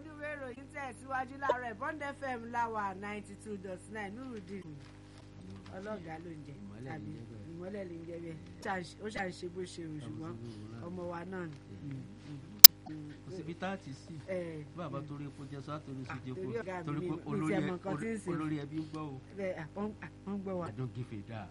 oníwé ìròyìn tẹ̀síwájú láàárọ̀ bond fm láwà ninety two dot nine nurudin ọlọ́gàá ló ń jẹ Ìmọ́lẹ̀ tàbí ló ń jẹ bẹ́ẹ̀. ìmọ́lẹ̀ ló ń jẹ bẹ́ẹ̀ ó ṣàǹṣe bó ṣe rò ṣùgbọ́n ọmọ wa náà ni. kò síbi tá a ti sí ẹ bàbá torí epo jẹ sọ àtòrí Ah, ìṣèjẹ torí ọ̀gá epo mi torí ni pé mi olórí tiẹ̀ ẹ- mọ nǹkan tí ń ṣe. olórí ẹbí ń gbọ́ o ẹ wọ́n gbọ́ wa. I don't give a damn.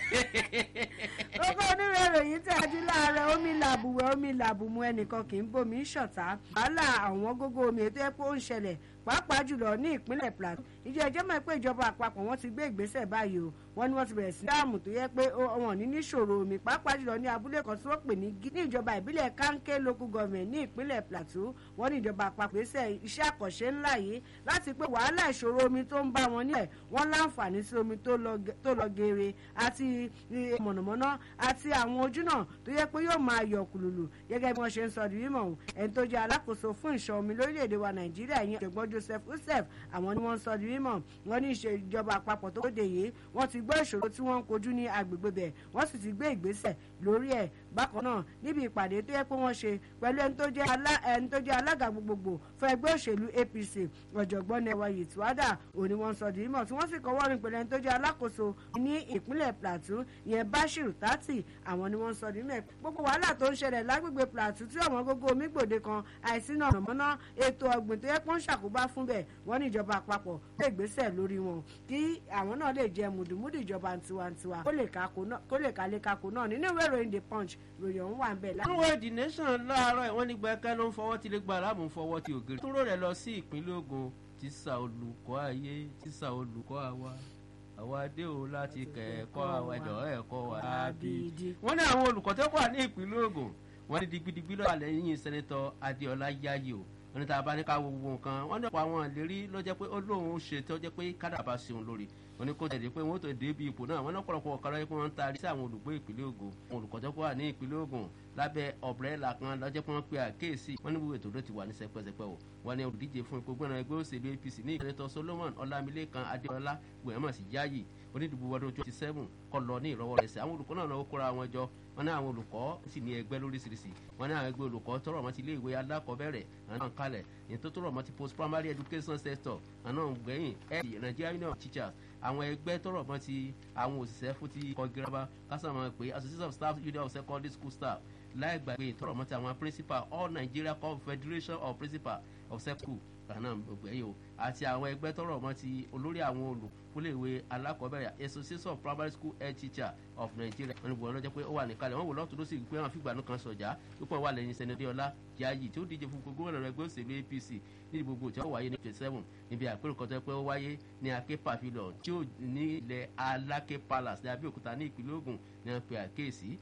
gbogbo onírè ìròyìn tẹ̀jú láàárọ̀ omi làbùwẹ̀ omi làbùmù ẹnìkan kì í bomi ṣọ̀tá wàhálà àwọn gógó omi ètò epo ń ṣẹlẹ̀ pàápàá jùlọ ní ìpínlẹ̀ plateau ìjọ ẹjọ́ mọ̀ pé ìjọba àpapọ̀ wọn ti gbé ìgbésẹ̀ báyìí o wọ́n ní wọ́n ti bẹ̀rẹ̀ sí dáàmù tó yẹ pé ó- wọn ní níṣòro omi pàápàá jùlọ ní abúlé kan tí wọ́n pè ní Gí- ní ìjọba ìbílẹ̀ kanke local government ní ìpínlẹ̀ plateau wọ́n ní ìjọba àpapọ̀ gbèsè iṣẹ́ àkànṣe ńlá yìí láti pé wàhálà ìṣòro omi tó ń bá wọn nílẹ̀ wọ́n láǹfààní sí omi tó lọ ge- tó lọ geere àti eh, mọ̀nàmọ́ná àti àwọn ojú náà tó yẹ pé yóò máa yọ kùlùlù gẹ́gẹ́ bí wọ́n ṣe ń sọ di mímọ̀ ọ̀hún ẹni tó jẹ́ alákòóso fún ìṣọ́ omi lórílẹ̀‐èdè wa nàìjíríà yẹn ọ̀jọ̀gbọ́n joseph usef àwọn ni wọ́n ń sọ di mímọ̀ wọ́n ní ìṣèjọba àpapọ̀ tó dé yìí wọ́n ti gbọ́ ìṣòro tí wọ́n ń kojú ní agbègbè bẹ̀ wọ́n sì ti gbé ìgbésẹ̀ lórí ẹ̀ bákan náà níbi ìpàdé tó yẹ pé wọ́n ṣe pẹ̀lú ẹni tó jẹ́ alá- ẹni tó jẹ́ alága gbogbogbò fún ẹgbẹ́ òṣèlú apc ọ̀jọ̀gbọ́n nẹwà yìtúwádà òní wọ́n sọ di mímọ̀ tí wọ́n sì kọ́wọ́ rìn pẹ̀lú ẹni tó jẹ́ alákòóso ní ìpínlẹ̀ plateau ìyẹn bashir tati àwọn ni wọ́n sọ di mímọ̀ gbogbo wàhálà tó ń ṣẹlẹ̀ lágbègbè plateau tí ọ̀wọ́n gógó omi gbòde kan àìsí náà mọ̀nà ètò ọ̀gbìn tó yẹ kó ń ṣàkóbá fún bẹ̀ wọ́n ní ìjọba àpapọ̀ lè gbésẹ̀ lórí wọn kí àwọn náà lè jẹ mùdùmùdù ìjọba tiwantiwa kó lè kákó náà- kó lè kálé kákó náà nínú ìwé ìròyìn the punch ròyìn ọ̀hún wà ń bẹ̀ lá. nínú the nation láàárọ̀ ìwọ́n ní gbẹ́kẹ́ ló ń fọwọ́ tí lè gba aláàmú fọwọ́ tí ògiri. túró rẹ̀ lọ sí ìpínlẹ̀ Ògùn tíṣà olùkọ́ ayé tíṣà olùkọ́ àwa àwa dé o láti kẹ́ẹ̀kọ́ àwa ẹ̀dọ̀ ẹ̀kọ́ wa Abidi. wọ́n ní àwọn olùkọ́ tó wà ní ìpínlẹ̀ Ògùn wọ́n ní digbidigbi lọ́wọ́ lẹ́yìn sẹ́nẹ́tọ̀ Adéọlá Yáyì o wọ́n ní tá a bá ní ká wo gbogbo nǹkan wọ́n ní ọ̀pọ̀ àwọn ìlérí ló jẹ́ pé ó lóun ṣe tó jẹ́ pé kádà bá ṣeun lórí wọ́n ní kó tẹ̀lé pé wọ́n tó dé ibi ipò náà wọ́n ní ọ̀pọ̀lọpọ̀ ọ̀kan lọ́yẹ́ pé wọ́n ń taari sí àwọn olùgbé ìpínlẹ̀ Ògùn àwọn olùkọ́ tó wà ní ìpínlẹ̀ Ògùn lábẹ́ ọ̀brẹ́là kan lọ́jọ́ pé wọ́n pe àkéèsí wọ́n ní gbogbo ètò ló ti wà ní sẹpẹ́sẹpẹ́ o wọ́n ní olùdíje fún ipò gbọ́nà ẹgbẹ́ òṣèlú APC ní ìpínlẹ̀ Solomon Ọlámilékan Adéọlá gbẹ̀mọ̀ sí Yáyì onídìbò ọdún twenty seven kọ́ lọ ní ìrọwọ́ rẹ̀ sí àwọn olùkọ́ náà náà kóra wọn jọ wọ́n ní àwọn olùkọ́ sì ní ẹgbẹ́ lóríṣiríṣi wọ́n ní àwọn ẹgbẹ́ olùkọ́ tọrọ mọ́ ti ilé ìwé alákọ̀ọ́bẹ̀rẹ̀ àwọn náà ń kalẹ̀ èyí tó tọrọ mọ́ ti post primary education sector àwọn náà ń gbẹ̀yìn ẹ̀ Nigeria Union of Teachers àwọn ẹgbẹ́ tọrọ mọ́ ti àwọn òṣìṣẹ́ fún ti kọ́ girama kásán pé Association of Staff Union of Secondary School Staff láì gbàgbé tọrọ mọ́ ti àwọn principal All Nigeria Confederation of Principal of Secondary School kanáà gbẹ̀yìn o àti àwọn ẹgbẹ́ tọrọ mọ́ ti olórí àwọn olùkúléèwé alákọ̀ọ́bẹ̀rẹ̀ Association of Primary School Head Teacher of Nigeria wọn ni wọn lọ́jọ́ pé ó wà níkàlẹ̀ wọn wò lọ́tún ló sì pé àwọn fìgbà kan sọ̀jà púpọ̀ wà lẹ́yìn sẹ́nẹ́dẹ́ ọlá Yáyì tí ó díje fún gbogbo ọ̀rọ̀ ẹgbẹ́ òṣèlú APC ní gbogbo tí ó wáyé ní twenty seven níbi àpérò kan tó yẹ pé ó wáyé ní Aké Pavilion tí ó ní ilẹ̀ Aláké Palace ní Abẹ́òkúta ní ìpínlẹ̀ Ògùn ní wọn pe àkéèsí